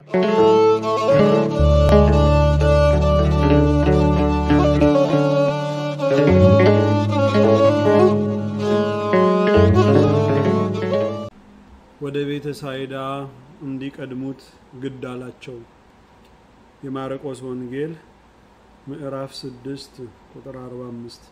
ወደ ቤተ ሳይዳ እንዲቀድሙት ግድ አላቸው። የማርቆስ ወንጌል ምዕራፍ 6 ቁጥር 45።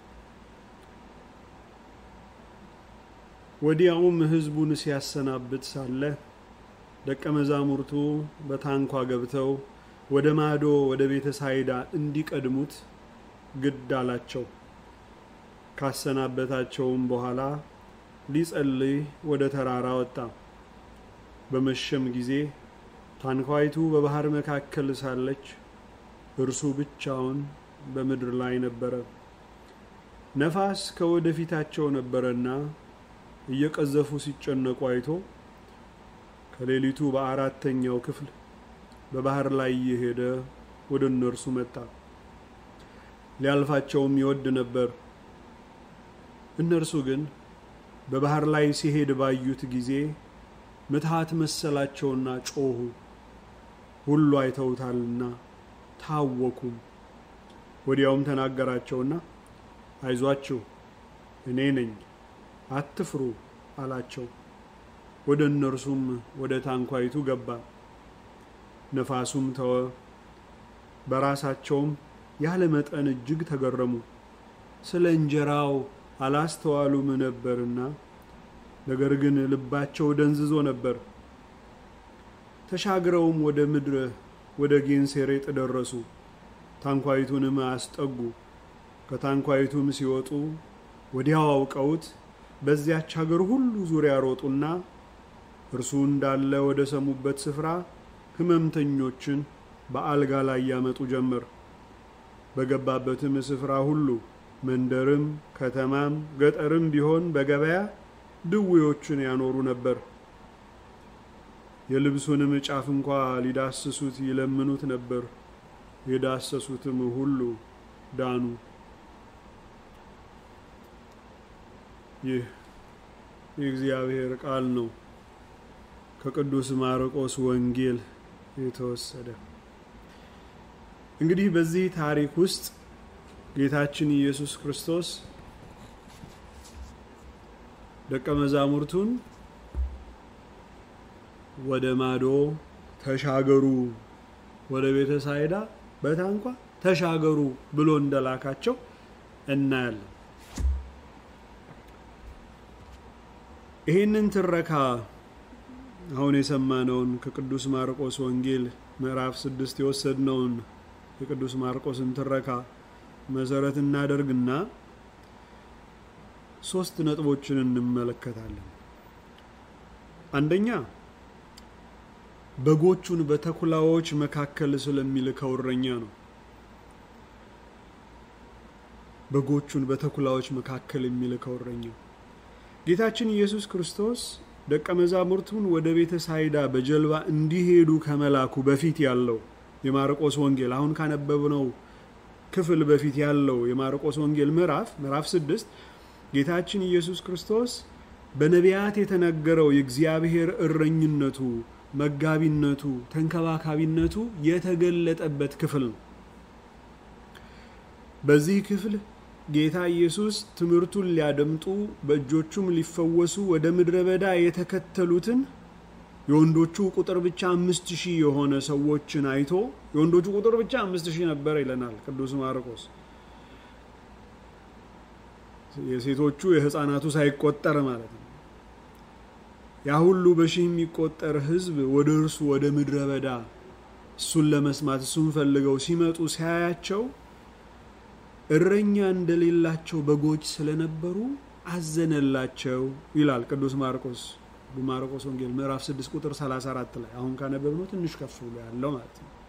ወዲያውም ሕዝቡን ሲያሰናብት ሳለ ደቀ መዛሙርቱ በታንኳ ገብተው ወደ ማዶ ወደ ቤተ ሳይዳ እንዲቀድሙት ግድ አላቸው። ካሰናበታቸውም በኋላ ሊጸልይ ወደ ተራራ ወጣ። በመሸም ጊዜ ታንኳይቱ በባህር መካከል ሳለች እርሱ ብቻውን በምድር ላይ ነበረ። ነፋስ ከወደፊታቸው ነበረና እየቀዘፉ ሲጨነቁ አይቶ ከሌሊቱ በአራተኛው ክፍል በባህር ላይ እየሄደ ወደ እነርሱ መጣ። ሊያልፋቸውም ይወድ ነበር። እነርሱ ግን በባህር ላይ ሲሄድ ባዩት ጊዜ ምትሃት መሰላቸውና ጮኹ። ሁሉ አይተውታልና ታወኩም። ወዲያውም ተናገራቸውና አይዟችሁ፣ እኔ ነኝ፣ አትፍሩ አላቸው። ወደ እነርሱም ወደ ታንኳይቱ ገባ። ነፋሱም ተወ። በራሳቸውም ያለ መጠን እጅግ ተገረሙ። ስለ እንጀራው አላስተዋሉም ነበርና፣ ነገር ግን ልባቸው ደንዝዞ ነበር። ተሻግረውም ወደ ምድር ወደ ጌንሴሬጥ ደረሱ። ታንኳይቱንም አስጠጉ። ከታንኳይቱም ሲወጡ ወዲያው አውቀውት በዚያች ሀገር ሁሉ ዙሪያ ሮጡና እርሱ እንዳለ ወደ ሰሙበት ስፍራ ሕመምተኞችን በአልጋ ላይ ያመጡ ጀመር። በገባበትም ስፍራ ሁሉ መንደርም ከተማም ገጠርም ቢሆን በገበያ ድዌዎችን ያኖሩ ነበር። የልብሱንም ጫፍ እንኳ ሊዳስሱት ይለምኑት ነበር። የዳሰሱትም ሁሉ ዳኑ። ይህ የእግዚአብሔር ቃል ነው። ከቅዱስ ማርቆስ ወንጌል የተወሰደ። እንግዲህ በዚህ ታሪክ ውስጥ ጌታችን ኢየሱስ ክርስቶስ ደቀ መዛሙርቱን ወደ ማዶ ተሻገሩ፣ ወደ ቤተ ሳይዳ በታንኳ ተሻገሩ ብሎ እንደላካቸው እናያለን። ይህንን ትረካ አሁን የሰማነውን ከቅዱስ ማርቆስ ወንጌል ምዕራፍ ስድስት የወሰድነውን የቅዱስ ማርቆስን ትረካ መሰረት እናደርግና ሶስት ነጥቦችን እንመለከታለን። አንደኛ በጎቹን በተኩላዎች መካከል ስለሚልከው እረኛ ነው። በጎቹን በተኩላዎች መካከል የሚልከው እረኛ ጌታችን ኢየሱስ ክርስቶስ ደቀ መዛሙርቱን ወደ ቤተ ሳይዳ በጀልባ እንዲሄዱ ከመላኩ በፊት ያለው የማርቆስ ወንጌል አሁን ካነበብነው ክፍል በፊት ያለው የማርቆስ ወንጌል ምዕራፍ ምዕራፍ ስድስት ጌታችን ኢየሱስ ክርስቶስ በነቢያት የተነገረው የእግዚአብሔር እረኝነቱ፣ መጋቢነቱ፣ ተንከባካቢነቱ የተገለጠበት ክፍል ነው። በዚህ ክፍል ጌታ ኢየሱስ ትምህርቱን ሊያደምጡ በእጆቹም ሊፈወሱ ወደ ምድረ በዳ የተከተሉትን የወንዶቹ ቁጥር ብቻ አምስት ሺህ የሆነ ሰዎችን አይቶ የወንዶቹ ቁጥር ብቻ አምስት ሺህ ነበር ይለናል ቅዱስ ማርቆስ። የሴቶቹ የሕፃናቱ ሳይቆጠር ማለት ነው። ያ ሁሉ በሺህ የሚቆጠር ሕዝብ ወደ እርሱ ወደ ምድረ በዳ እሱን ለመስማት እሱን ፈልገው ሲመጡ ሲያያቸው እረኛ እንደሌላቸው በጎች ስለነበሩ አዘነላቸው ይላል ቅዱስ ማርቆስ በማርቆስ ወንጌል ምዕራፍ 6 ቁጥር 34 ላይ አሁን ካነበብነው ትንሽ ከፍ ብሎ ያለው ማለት ነው።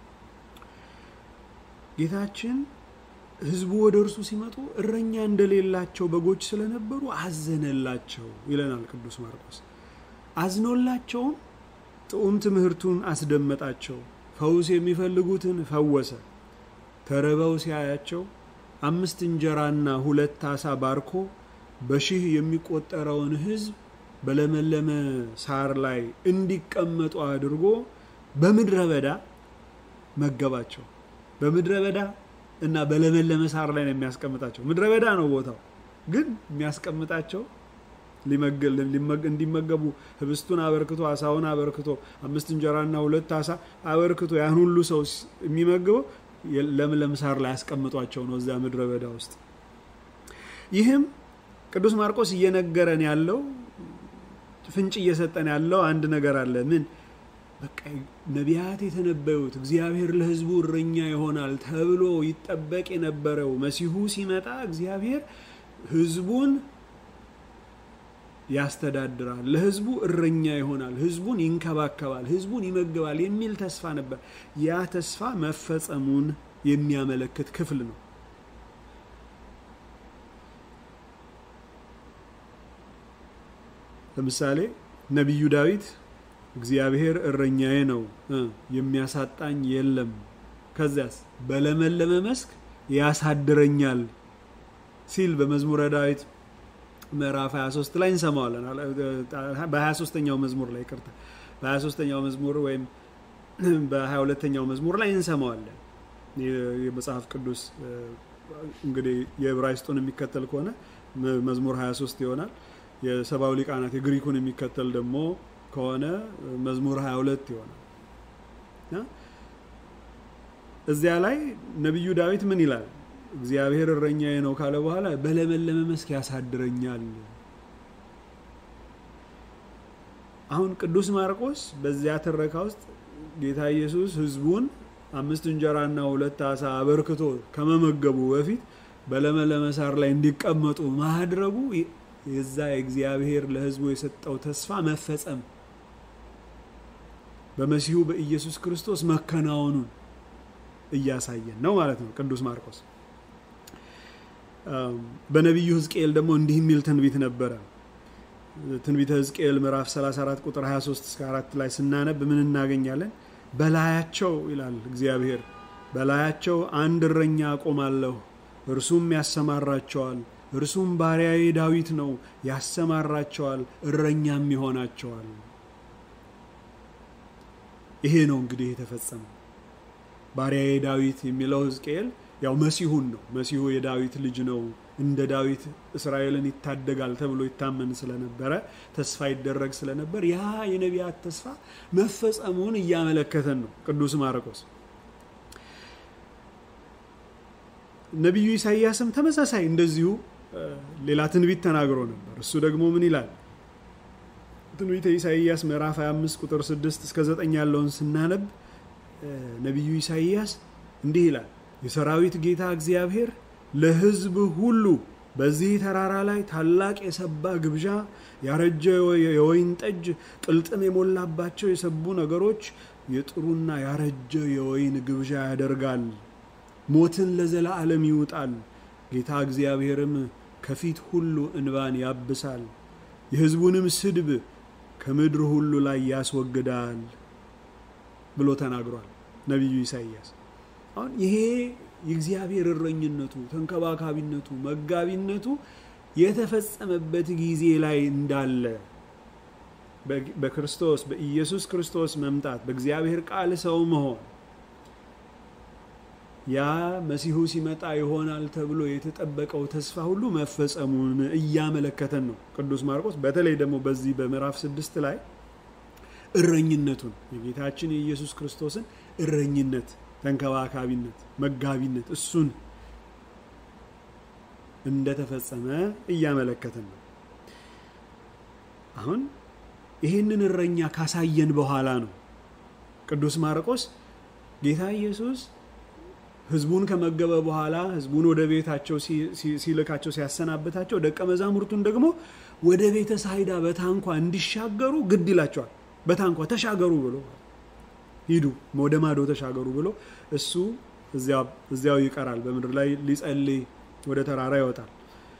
ጌታችን ህዝቡ ወደ እርሱ ሲመጡ እረኛ እንደሌላቸው በጎች ስለነበሩ አዘነላቸው ይለናል ቅዱስ ማርቆስ። አዝኖላቸውም ጥዑም ትምህርቱን አስደመጣቸው፣ ፈውስ የሚፈልጉትን ፈወሰ። ተርበው ሲያያቸው አምስት እንጀራና ሁለት ዓሣ ባርኮ በሺህ የሚቆጠረውን ህዝብ በለመለመ ሳር ላይ እንዲቀመጡ አድርጎ በምድረ በዳ መገባቸው። በምድረ በዳ እና በለመለመ ሳር ላይ ነው የሚያስቀምጣቸው። ምድረ በዳ ነው ቦታው፣ ግን የሚያስቀምጣቸው እንዲመገቡ ህብስቱን አበርክቶ አሳውን አበርክቶ አምስት እንጀራና ሁለት አሳ አበርክቶ ያን ሁሉ ሰው የሚመግበው ለምለም ሳር ላይ ያስቀምጧቸው ነው እዚያ ምድረ በዳ ውስጥ። ይህም ቅዱስ ማርቆስ እየነገረን ያለው ፍንጭ እየሰጠን ያለው አንድ ነገር አለ። ምን በቃ ነቢያት የተነበዩት እግዚአብሔር ለህዝቡ እረኛ ይሆናል ተብሎ ይጠበቅ የነበረው መሲሁ ሲመጣ እግዚአብሔር ህዝቡን ያስተዳድራል፣ ለህዝቡ እረኛ ይሆናል፣ ህዝቡን ይንከባከባል፣ ህዝቡን ይመግባል የሚል ተስፋ ነበር። ያ ተስፋ መፈጸሙን የሚያመለክት ክፍል ነው። ለምሳሌ ነቢዩ ዳዊት እግዚአብሔር እረኛዬ ነው የሚያሳጣኝ የለም፣ ከዚያስ በለመለመ መስክ ያሳድረኛል ሲል በመዝሙረ ዳዊት ምዕራፍ 23 ላይ እንሰማዋለን። በ23ኛው መዝሙር ላይ ቅርታ በ23ኛው መዝሙር ወይም በ22ኛው መዝሙር ላይ እንሰማዋለን። የመጽሐፍ ቅዱስ እንግዲህ የዕብራይስጡን የሚከተል ከሆነ መዝሙር 23 ይሆናል። የሰብአዊ ሊቃናት የግሪኩን የሚከተል ደግሞ ከሆነ መዝሙር 22 ይሆናል። እዚያ ላይ ነቢዩ ዳዊት ምን ይላል? እግዚአብሔር እረኛዬ ነው ካለ በኋላ በለመለመ መስክ ያሳድረኛል። አሁን ቅዱስ ማርቆስ በዚያ ትረካ ውስጥ ጌታ ኢየሱስ ሕዝቡን አምስት እንጀራና ሁለት አሳ አበርክቶ ከመመገቡ በፊት በለመለመ ሳር ላይ እንዲቀመጡ ማድረጉ የዛ እግዚአብሔር ለሕዝቡ የሰጠው ተስፋ መፈጸም በመሲሁ በኢየሱስ ክርስቶስ መከናወኑን እያሳየን ነው ማለት ነው ቅዱስ ማርቆስ። በነቢዩ ሕዝቅኤል ደግሞ እንዲህ የሚል ትንቢት ነበረ። ትንቢተ ሕዝቅኤል ምዕራፍ 34 ቁጥር 23 እስከ 4 ላይ ስናነብ ምን እናገኛለን? በላያቸው ይላል እግዚአብሔር፣ በላያቸው አንድ እረኛ አቆማለሁ፣ እርሱም ያሰማራቸዋል። እርሱም ባሪያዬ ዳዊት ነው፣ ያሰማራቸዋል፣ እረኛም ይሆናቸዋል። ይሄ ነው እንግዲህ የተፈጸመው። ባሪያዬ ዳዊት የሚለው ሕዝቅኤል ያው መሲሁን ነው። መሲሁ የዳዊት ልጅ ነው፣ እንደ ዳዊት እስራኤልን ይታደጋል ተብሎ ይታመን ስለነበረ ተስፋ ይደረግ ስለነበር ያ የነቢያት ተስፋ መፈጸሙን እያመለከተን ነው ቅዱስ ማርቆስ። ነቢዩ ኢሳይያስም ተመሳሳይ እንደዚሁ ሌላ ትንቢት ተናግሮ ነበር። እሱ ደግሞ ምን ይላል? ትንቢተ ኢሳይያስ ምዕራፍ 25 ቁጥር 6 እስከ 9 ያለውን ስናነብ ነቢዩ ኢሳይያስ እንዲህ ይላል የሰራዊት ጌታ እግዚአብሔር ለሕዝብ ሁሉ በዚህ ተራራ ላይ ታላቅ የሰባ ግብዣ፣ ያረጀ የወይን ጠጅ፣ ቅልጥም የሞላባቸው የሰቡ ነገሮች፣ የጥሩና ያረጀ የወይን ግብዣ ያደርጋል። ሞትን ለዘላለም ይውጣል። ጌታ እግዚአብሔርም ከፊት ሁሉ እንባን ያብሳል፣ የሕዝቡንም ስድብ ከምድር ሁሉ ላይ ያስወግዳል ብሎ ተናግሯል ነቢዩ ኢሳይያስ። አሁን ይሄ የእግዚአብሔር እረኝነቱ፣ ተንከባካቢነቱ፣ መጋቢነቱ የተፈጸመበት ጊዜ ላይ እንዳለ በክርስቶስ በኢየሱስ ክርስቶስ መምጣት በእግዚአብሔር ቃል ሰው መሆን ያ መሲሁ ሲመጣ ይሆናል ተብሎ የተጠበቀው ተስፋ ሁሉ መፈጸሙን እያመለከተን ነው ቅዱስ ማርቆስ። በተለይ ደግሞ በዚህ በምዕራፍ ስድስት ላይ እረኝነቱን የጌታችን የኢየሱስ ክርስቶስን እረኝነት ተንከባካቢነት፣ መጋቢነት እሱን እንደተፈጸመ እያመለከትን ነው። አሁን ይህንን እረኛ ካሳየን በኋላ ነው ቅዱስ ማርቆስ ጌታ ኢየሱስ ሕዝቡን ከመገበ በኋላ ሕዝቡን ወደ ቤታቸው ሲልካቸው ሲያሰናብታቸው፣ ደቀ መዛሙርቱን ደግሞ ወደ ቤተ ሳይዳ በታንኳ እንዲሻገሩ ግድ ይላቸዋል። በታንኳ ተሻገሩ ብሎ ሂዱ ወደ ማዶ ተሻገሩ ብሎ እሱ እዚያው ይቀራል። በምድር ላይ ሊጸልይ ወደ ተራራ ይወጣል።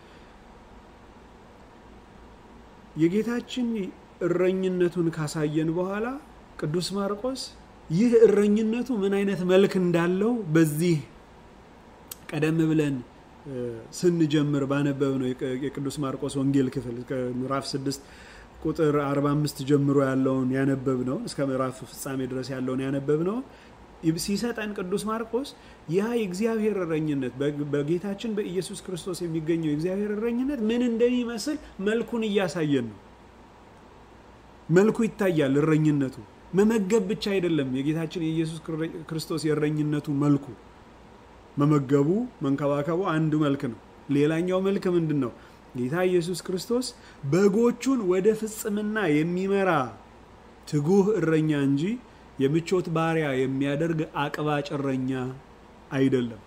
የጌታችን እረኝነቱን ካሳየን በኋላ ቅዱስ ማርቆስ ይህ እረኝነቱ ምን አይነት መልክ እንዳለው በዚህ ቀደም ብለን ስንጀምር ባነበብ ነው የቅዱስ ማርቆስ ወንጌል ክፍል ምዕራፍ 6 ቁጥር 45 ጀምሮ ያለውን ያነበብ ነው እስከ ምዕራፍ ፍጻሜ ድረስ ያለውን ያነበብ ነው ሲሰጠን ቅዱስ ማርቆስ ያ የእግዚአብሔር እረኝነት በጌታችን በኢየሱስ ክርስቶስ የሚገኘው የእግዚአብሔር እረኝነት ምን እንደሚመስል መልኩን እያሳየን ነው። መልኩ ይታያል። እረኝነቱ መመገብ ብቻ አይደለም። የጌታችን የኢየሱስ ክርስቶስ የእረኝነቱ መልኩ መመገቡ፣ መንከባከቡ አንዱ መልክ ነው። ሌላኛው መልክ ምንድን ነው? ጌታ ኢየሱስ ክርስቶስ በጎቹን ወደ ፍጽምና የሚመራ ትጉህ እረኛ እንጂ የምቾት ባሪያ የሚያደርግ አቅባጭ እረኛ አይደለም።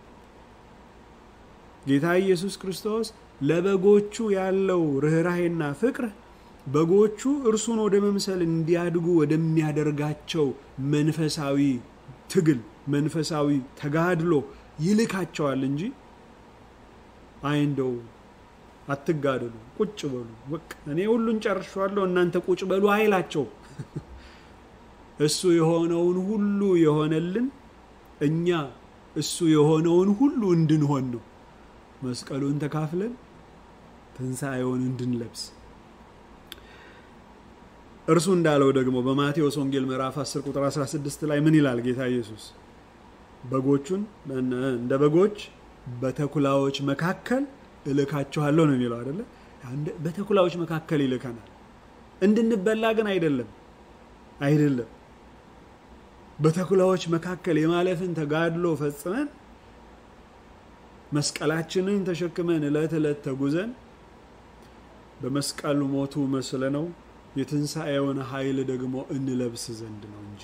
ጌታ ኢየሱስ ክርስቶስ ለበጎቹ ያለው ርኅራሄና ፍቅር በጎቹ እርሱን ወደ መምሰል እንዲያድጉ ወደሚያደርጋቸው መንፈሳዊ ትግል፣ መንፈሳዊ ተጋድሎ ይልካቸዋል እንጂ አይ እንደው አትጋደሉ፣ ቁጭ በሉ፣ በቃ እኔ ሁሉን ጨርሻለሁ እናንተ ቁጭ በሉ አይላቸው። እሱ የሆነውን ሁሉ የሆነልን እኛ እሱ የሆነውን ሁሉ እንድንሆን ነው። መስቀሉን ተካፍለን ትንሣኤውን እንድንለብስ እርሱ እንዳለው ደግሞ በማቴዎስ ወንጌል ምዕራፍ 10 ቁጥር 16 ላይ ምን ይላል ጌታ ኢየሱስ? በጎቹን እንደ በጎች በተኩላዎች መካከል እልካችኋለሁ ነው የሚለው አይደለ? በተኩላዎች መካከል ይልከናል። እንድንበላ ግን አይደለም አይደለም። በተኩላዎች መካከል የማለፍን ተጋድሎ ፈጽመን መስቀላችንን ተሸክመን ዕለት ዕለት ተጉዘን በመስቀሉ ሞቱ መስለ ነው የትንሣኤውን ኃይል ደግሞ እንለብስ ዘንድ ነው እንጂ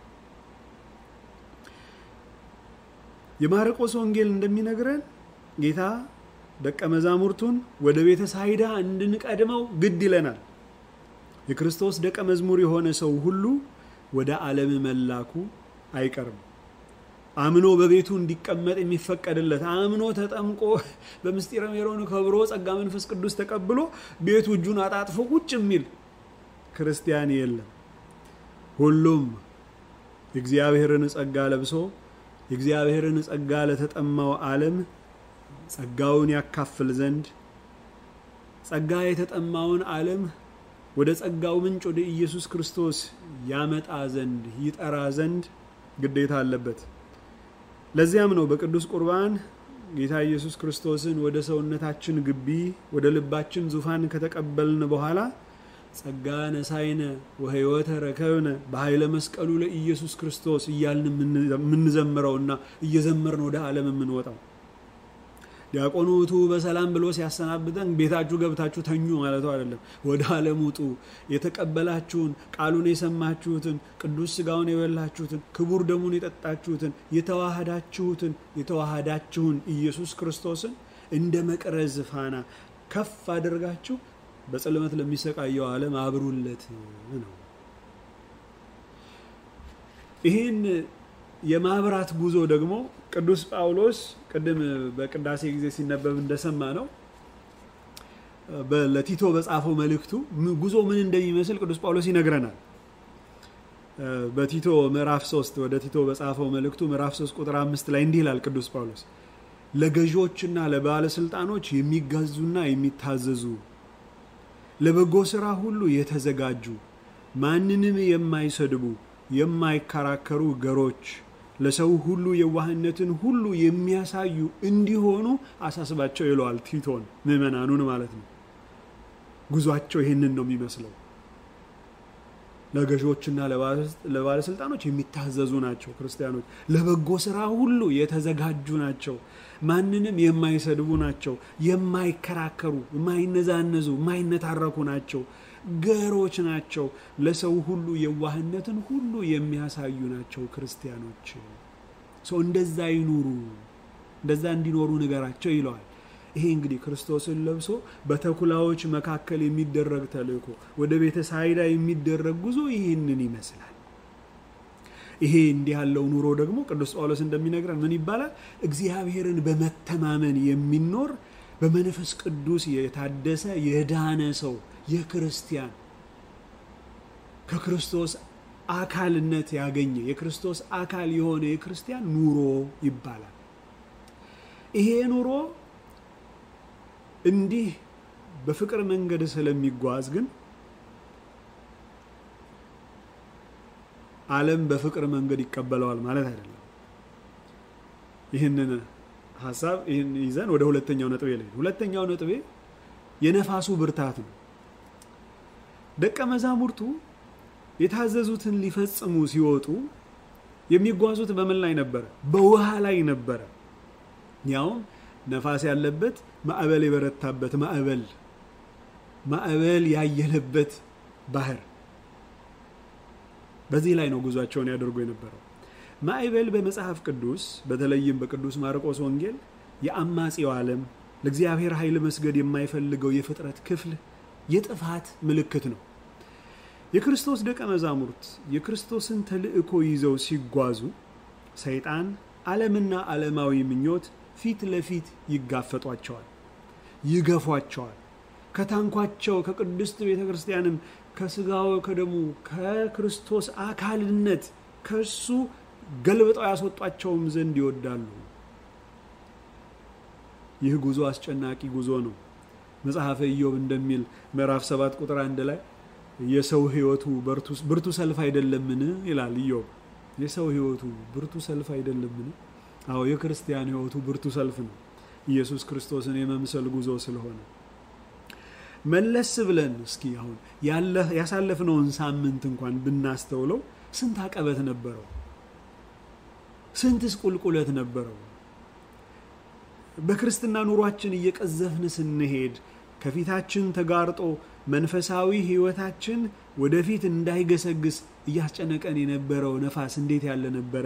የማርቆስ ወንጌል እንደሚነግረን ጌታ ደቀ መዛሙርቱን ወደ ቤተ ሳይዳ እንድንቀድመው ግድ ይለናል። የክርስቶስ ደቀ መዝሙር የሆነ ሰው ሁሉ ወደ ዓለም መላኩ አይቀርም። አምኖ በቤቱ እንዲቀመጥ የሚፈቀድለት አምኖ ተጠምቆ በምስጢረ ሜሮን ከብሮ ጸጋ መንፈስ ቅዱስ ተቀብሎ ቤቱ እጁን አጣጥፎ ቁጭ የሚል ክርስቲያን የለም። ሁሉም የእግዚአብሔርን ጸጋ ለብሶ የእግዚአብሔርን ጸጋ ለተጠማው ዓለም ጸጋውን ያካፍል ዘንድ ጸጋ የተጠማውን ዓለም ወደ ጸጋው ምንጭ ወደ ኢየሱስ ክርስቶስ ያመጣ ዘንድ ይጠራ ዘንድ ግዴታ አለበት። ለዚያም ነው በቅዱስ ቁርባን ጌታ ኢየሱስ ክርስቶስን ወደ ሰውነታችን ግቢ ወደ ልባችን ዙፋን ከተቀበልን በኋላ ጸጋ ነሳይነ ወሕይወተ ረከብነ በኃይለ መስቀሉ ለኢየሱስ ክርስቶስ እያልን የምንዘምረውና እየዘመርን ወደ ዓለም የምንወጣው ዲያቆኑ ውጡ በሰላም ብሎ ሲያሰናብተን ቤታችሁ ገብታችሁ ተኙ ማለቱ አይደለም። ወደ ዓለም ውጡ፣ የተቀበላችሁን ቃሉን የሰማችሁትን ቅዱስ ሥጋውን የበላችሁትን ክቡር ደሙን የጠጣችሁትን የተዋሃዳችሁትን የተዋሃዳችሁን ኢየሱስ ክርስቶስን እንደ መቅረዝ ፋና ከፍ አድርጋችሁ በጽልመት ለሚሰቃየው ዓለም አብሩለት ነው። ይህን የማብራት ጉዞ ደግሞ ቅዱስ ጳውሎስ ቅድም በቅዳሴ ጊዜ ሲነበብ እንደሰማ ነው ለቲቶ በጻፈው መልእክቱ ጉዞ ምን እንደሚመስል ቅዱስ ጳውሎስ ይነግረናል። በቲቶ ምዕራፍ 3 ወደ ቲቶ በጻፈው መልእክቱ ምዕራፍ 3 ቁጥር አምስት ላይ እንዲህ ይላል ቅዱስ ጳውሎስ ለገዢዎችና ለባለስልጣኖች የሚጋዙና የሚታዘዙ ለበጎ ስራ ሁሉ የተዘጋጁ ማንንም የማይሰድቡ የማይከራከሩ ገሮች ለሰው ሁሉ የዋህነትን ሁሉ የሚያሳዩ እንዲሆኑ አሳስባቸው ይለዋል ቲቶን ምዕመናኑን ማለት ነው። ጉዟቸው ይህንን ነው የሚመስለው። ለገዢዎችና ለባለስልጣኖች የሚታዘዙ ናቸው ክርስቲያኖች። ለበጎ ስራ ሁሉ የተዘጋጁ ናቸው። ማንንም የማይሰድቡ ናቸው። የማይከራከሩ፣ የማይነዛነዙ፣ የማይነታረኩ ናቸው። ገሮች ናቸው። ለሰው ሁሉ የዋህነትን ሁሉ የሚያሳዩ ናቸው ክርስቲያኖች። ሰው እንደዛ ይኑሩ፣ እንደዛ እንዲኖሩ ንገራቸው ይለዋል። ይሄ እንግዲህ ክርስቶስን ለብሶ በተኩላዎች መካከል የሚደረግ ተልእኮ፣ ወደ ቤተ ሳይዳ የሚደረግ ጉዞ ይህንን ይመስላል። ይሄ እንዲህ ያለው ኑሮ ደግሞ ቅዱስ ጳውሎስ እንደሚነግረን ምን ይባላል? እግዚአብሔርን በመተማመን የሚኖር በመንፈስ ቅዱስ የታደሰ የዳነ ሰው የክርስቲያን ከክርስቶስ አካልነት ያገኘ የክርስቶስ አካል የሆነ የክርስቲያን ኑሮ ይባላል። ይሄ ኑሮ እንዲህ በፍቅር መንገድ ስለሚጓዝ ግን ዓለም በፍቅር መንገድ ይቀበለዋል ማለት አይደለም። ይህንን ሀሳብ ይህን ይዘን ወደ ሁለተኛው ነጥቤ ላይ ሁለተኛው ነጥቤ የነፋሱ ብርታት ነው። ደቀ መዛሙርቱ የታዘዙትን ሊፈጽሙ ሲወጡ የሚጓዙት በምን ላይ ነበረ? በውሃ ላይ ነበረ። ያውም ነፋስ ያለበት ማዕበል የበረታበት ማዕበል ማዕበል ያየለበት ባህር። በዚህ ላይ ነው ጉዟቸውን ያደርጉ የነበረው። ማዕበል በመጽሐፍ ቅዱስ በተለይም በቅዱስ ማርቆስ ወንጌል የአማጺው ዓለም ለእግዚአብሔር ኃይል መስገድ የማይፈልገው የፍጥረት ክፍል የጥፋት ምልክት ነው። የክርስቶስ ደቀ መዛሙርት የክርስቶስን ተልእኮ ይዘው ሲጓዙ ሰይጣን፣ ዓለምና ዓለማዊ ምኞት ፊት ለፊት ይጋፈጧቸዋል፣ ይገፏቸዋል። ከታንኳቸው ከቅድስት ቤተ ክርስቲያንም ከስጋው ከደሙ ከክርስቶስ አካልነት ከእሱ ገልብጠው ያስወጧቸውም ዘንድ ይወዳሉ። ይህ ጉዞ አስጨናቂ ጉዞ ነው። መጽሐፈ ኢዮብ እንደሚል ምዕራፍ ሰባት ቁጥር አንድ ላይ የሰው ሕይወቱ ብርቱ ሰልፍ አይደለምን ይላል ኢዮብ። የሰው ሕይወቱ ብርቱ ሰልፍ አይደለምን? አዎ የክርስቲያን ሕይወቱ ብርቱ ሰልፍ ነው። ኢየሱስ ክርስቶስን የመምሰል ጉዞ ስለሆነ መለስ ብለን እስኪ አሁን ያሳለፍነውን ሳምንት እንኳን ብናስተውለው ስንት አቀበት ነበረው? ስንትስ ቁልቁለት ነበረው? በክርስትና ኑሯችን እየቀዘፍን ስንሄድ ከፊታችን ተጋርጦ መንፈሳዊ ሕይወታችን ወደፊት እንዳይገሰግስ እያስጨነቀን የነበረው ነፋስ እንዴት ያለ ነበረ?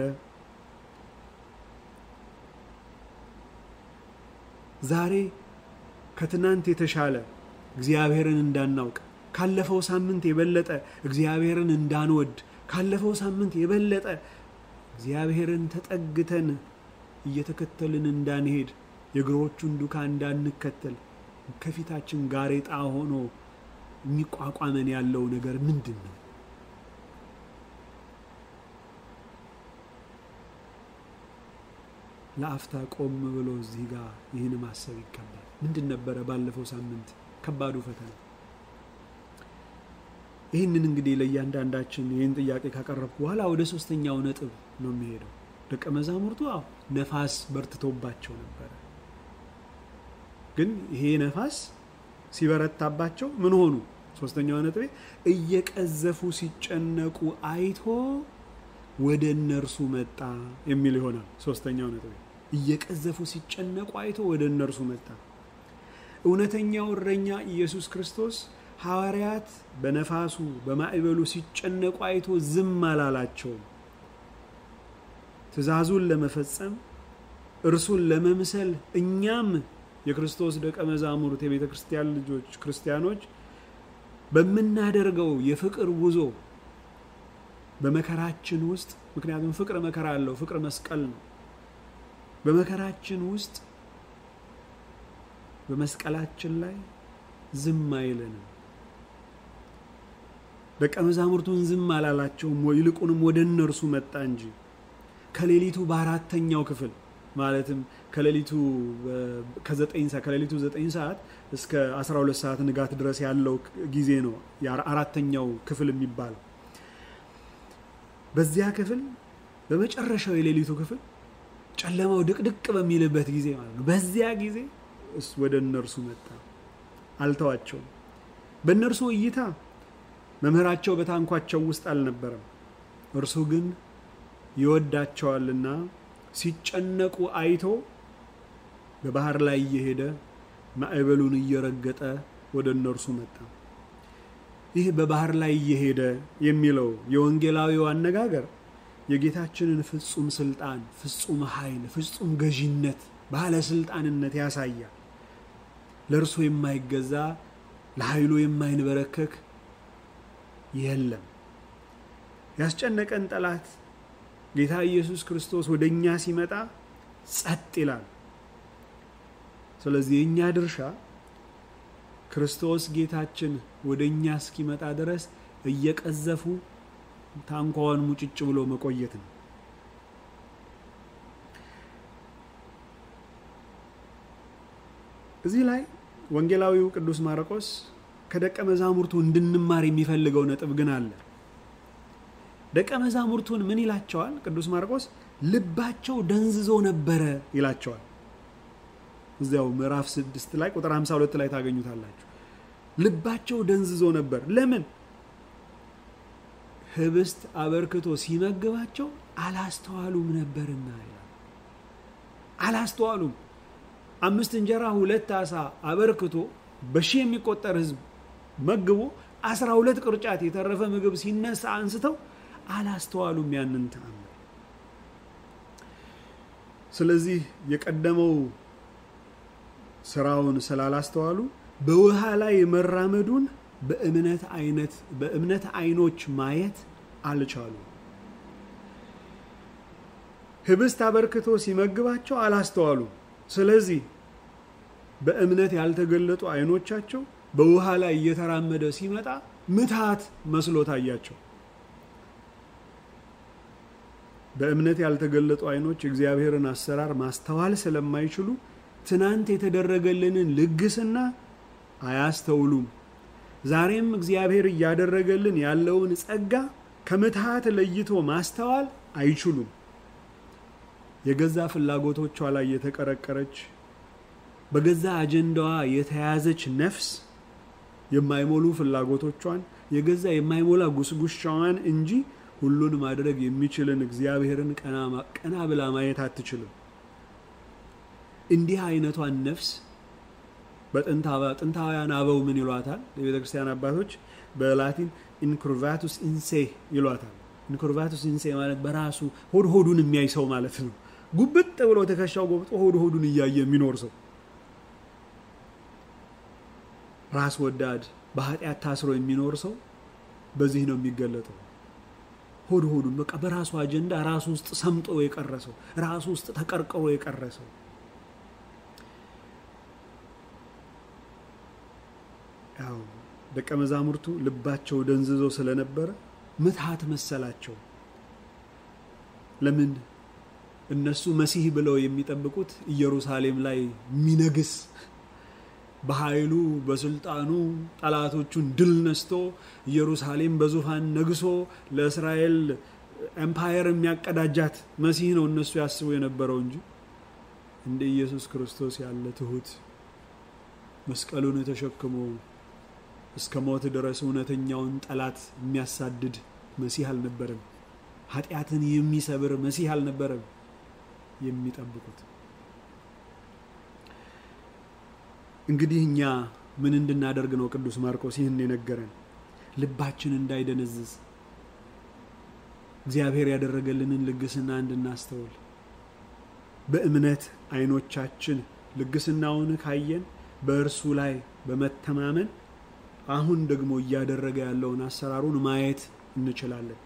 ዛሬ ከትናንት የተሻለ እግዚአብሔርን እንዳናውቅ ካለፈው ሳምንት የበለጠ እግዚአብሔርን እንዳንወድ ካለፈው ሳምንት የበለጠ እግዚአብሔርን ተጠግተን እየተከተልን እንዳንሄድ የእግሮቹን ዱካ እንዳንከተል ከፊታችን ጋሬጣ ሆኖ የሚቋቋመን ያለው ነገር ምንድን ነው? ለአፍታ ቆም ብሎ እዚህ ጋር ይህን ማሰብ ይገባል። ምንድን ነበረ ባለፈው ሳምንት ከባዱ ፈተና? ይህንን እንግዲህ ለእያንዳንዳችን ይህን ጥያቄ ካቀረብኩ በኋላ ወደ ሶስተኛው ነጥብ ነው የሚሄደው። ደቀ መዛሙርቱ አዎ ነፋስ በርትቶባቸው ነበረ። ግን ይሄ ነፋስ ሲበረታባቸው ምን ሆኑ? ሶስተኛው ነጥቤ እየቀዘፉ ሲጨነቁ አይቶ ወደ እነርሱ መጣ የሚል ይሆናል። ሶስተኛው ነጥቤ እየቀዘፉ ሲጨነቁ አይቶ ወደ እነርሱ መጣ። እውነተኛው እረኛ ኢየሱስ ክርስቶስ ሐዋርያት በነፋሱ በማዕበሉ ሲጨነቁ አይቶ ዝም አላላቸውም። ትእዛዙን ለመፈጸም እርሱን ለመምሰል እኛም የክርስቶስ ደቀ መዛሙርት የቤተ ክርስቲያን ልጆች ክርስቲያኖች በምናደርገው የፍቅር ጉዞ በመከራችን ውስጥ ምክንያቱም ፍቅር መከራ አለው፣ ፍቅር መስቀል ነው። በመከራችን ውስጥ በመስቀላችን ላይ ዝም አይለንም። ደቀ መዛሙርቱን ዝም አላላቸውም፣ ይልቁንም ወደ እነርሱ መጣ እንጂ ከሌሊቱ በአራተኛው ክፍል ማለትም ከሌሊቱ ከዘጠኝ ሰዓት ከሌሊቱ ዘጠኝ ሰዓት እስከ 12 ሰዓት ንጋት ድረስ ያለው ጊዜ ነው አራተኛው ክፍል የሚባለው። በዚያ ክፍል በመጨረሻው የሌሊቱ ክፍል ጨለማው ድቅድቅ በሚልበት ጊዜ ማለት ነው። በዚያ ጊዜ እሱ ወደ እነርሱ መጣ፣ አልተዋቸውም። በእነርሱ እይታ መምህራቸው በታንኳቸው ውስጥ አልነበረም። እርሱ ግን ይወዳቸዋልና ሲጨነቁ አይቶ በባህር ላይ እየሄደ ማዕበሉን እየረገጠ ወደ እነርሱ መጣ። ይህ በባህር ላይ እየሄደ የሚለው የወንጌላዊው አነጋገር የጌታችንን ፍጹም ስልጣን፣ ፍጹም ኃይል፣ ፍጹም ገዢነት፣ ባለስልጣንነት ያሳያል። ለእርሱ የማይገዛ ለኃይሉ የማይንበረከክ የለም። ያስጨነቀን ጠላት ጌታ ኢየሱስ ክርስቶስ ወደ እኛ ሲመጣ ጸጥ ይላል። ስለዚህ የእኛ ድርሻ ክርስቶስ ጌታችን ወደ እኛ እስኪመጣ ድረስ እየቀዘፉ ታንኳዋን ሙጭጭ ብሎ መቆየት ነው። እዚህ ላይ ወንጌላዊው ቅዱስ ማርቆስ ከደቀ መዛሙርቱ እንድንማር የሚፈልገው ነጥብ ግን አለ። ደቀ መዛሙርቱን ምን ይላቸዋል? ቅዱስ ማርቆስ ልባቸው ደንዝዞ ነበረ ይላቸዋል። እዚያው ምዕራፍ 6 ላይ ቁጥር 52 ላይ ታገኙታላችሁ። ልባቸው ደንዝዞ ነበር። ለምን? ህብስት አበርክቶ ሲመግባቸው አላስተዋሉም ነበርና ይላል። አላስተዋሉም። አምስት እንጀራ ሁለት ዓሣ አበርክቶ በሺህ የሚቆጠር ህዝብ መግቦ አስራ ሁለት ቅርጫት የተረፈ ምግብ ሲነሳ አንስተው አላስተዋሉም ያንን ተአምር። ስለዚህ የቀደመው ስራውን ስላላስተዋሉ በውሃ ላይ መራመዱን በእምነት አይነት በእምነት አይኖች ማየት አልቻሉም። ህብስት አበርክቶ ሲመግባቸው አላስተዋሉም። ስለዚህ በእምነት ያልተገለጡ አይኖቻቸው በውሃ ላይ እየተራመደ ሲመጣ ምትሃት መስሎ ታያቸው። በእምነት ያልተገለጡ አይኖች እግዚአብሔርን አሰራር ማስተዋል ስለማይችሉ ትናንት የተደረገልንን ልግስና አያስተውሉም። ዛሬም እግዚአብሔር እያደረገልን ያለውን ጸጋ ከምትሃት ለይቶ ማስተዋል አይችሉም። የገዛ ፍላጎቶቿ ላይ የተቀረቀረች በገዛ አጀንዳዋ የተያዘች ነፍስ የማይሞሉ ፍላጎቶቿን የገዛ የማይሞላ ጉስጉሻዋን እንጂ ሁሉን ማድረግ የሚችልን እግዚአብሔርን ቀና ብላ ማየት አትችልም። እንዲህ አይነቷን ነፍስ በጥንታውያን አበው ምን ይሏታል? የቤተ ክርስቲያን አባቶች በላቲን ኢንኩርቫቱስ ኢንሴ ይሏታል። ኢንኩርቫቱስ ኢንሴ ማለት በራሱ ሆድ ሆዱን የሚያይ ሰው ማለት ነው። ጉብጥ ብሎ ትከሻው ጎብጦ ሆድ ሆዱን እያየ የሚኖር ሰው ራስ ወዳድ በኃጢአት ታስሮ የሚኖር ሰው በዚህ ነው የሚገለጠው። ሆድ ሆዱን በቃ በራሱ አጀንዳ ራሱ ውስጥ ሰምጦ የቀረ ሰው፣ ራሱ ውስጥ ተቀርቅሮ የቀረ ሰው። ያው ደቀ መዛሙርቱ ልባቸው ደንዝዞ ስለነበረ ምትሃት መሰላቸው። ለምን? እነሱ መሲህ ብለው የሚጠብቁት ኢየሩሳሌም ላይ የሚነግስ በኃይሉ በስልጣኑ ጠላቶቹን ድል ነስቶ ኢየሩሳሌም በዙፋን ነግሶ ለእስራኤል ኤምፓየር የሚያቀዳጃት መሲህ ነው እነሱ ያስቡ የነበረው እንጂ እንደ ኢየሱስ ክርስቶስ ያለ ትሁት መስቀሉን ተሸክሞ እስከ ሞት ድረስ እውነተኛውን ጠላት የሚያሳድድ መሲህ አልነበረም። ኃጢአትን የሚሰብር መሲህ አልነበረም የሚጠብቁት። እንግዲህ እኛ ምን እንድናደርግ ነው ቅዱስ ማርቆስ ይህን የነገረን? ልባችን እንዳይደነዝዝ እግዚአብሔር ያደረገልንን ልግስና እንድናስተውል በእምነት አይኖቻችን ልግስናውን ካየን በእርሱ ላይ በመተማመን አሁን ደግሞ እያደረገ ያለውን አሰራሩን ማየት እንችላለን።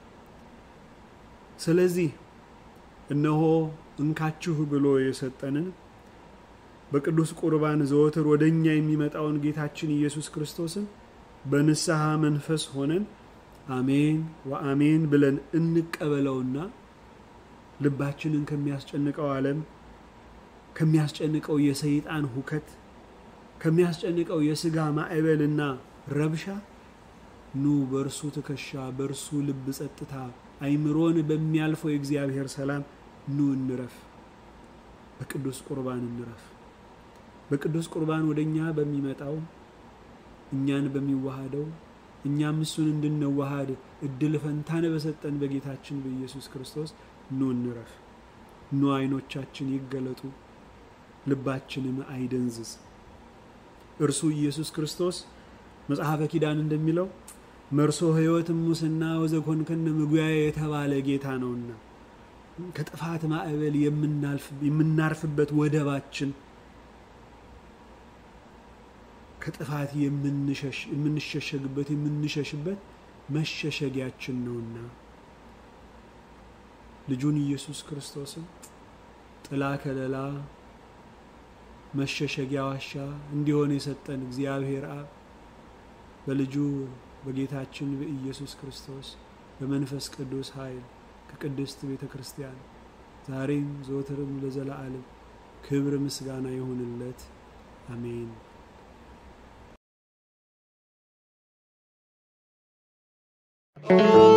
ስለዚህ እነሆ እንካችሁ ብሎ የሰጠንን በቅዱስ ቁርባን ዘወትር ወደ እኛ የሚመጣውን ጌታችን ኢየሱስ ክርስቶስን በንስሐ መንፈስ ሆነን አሜን ወአሜን ብለን እንቀበለውና ልባችንን ከሚያስጨንቀው ዓለም ከሚያስጨንቀው የሰይጣን ሁከት ከሚያስጨንቀው የስጋ ማዕበልና ረብሻ ኑ በእርሱ ትከሻ በእርሱ ልብ ጸጥታ አይምሮን በሚያልፈው የእግዚአብሔር ሰላም ኑ እንረፍ። በቅዱስ ቁርባን እንረፍ። በቅዱስ ቁርባን ወደ እኛ በሚመጣው እኛን በሚዋሃደው እኛም እሱን እንድንዋሃድ እድል ፈንታን በሰጠን በጌታችን በኢየሱስ ክርስቶስ ኑ እንረፍ። ኑ አይኖቻችን ይገለጡ፣ ልባችንም አይደንዝዝ። እርሱ ኢየሱስ ክርስቶስ መጽሐፈ ኪዳን እንደሚለው መርሶ ሕይወት ሙስና ወዘኮንከነ ምጉያዬ የተባለ ጌታ ነውና ከጥፋት ማዕበል የምናርፍበት ወደባችን ከጥፋት የምንሸሸግበት የምንሸሽበት መሸሸጊያችን ነውና ልጁን ኢየሱስ ክርስቶስን ጥላ ከለላ መሸሸጊያ ዋሻ እንዲሆን የሰጠን እግዚአብሔር አብ በልጁ በጌታችን በኢየሱስ ክርስቶስ በመንፈስ ቅዱስ ኃይል ከቅድስት ቤተ ክርስቲያን ዛሬም ዘወትርም ለዘላለም ክብር ምስጋና ይሁንለት። አሜን። thank you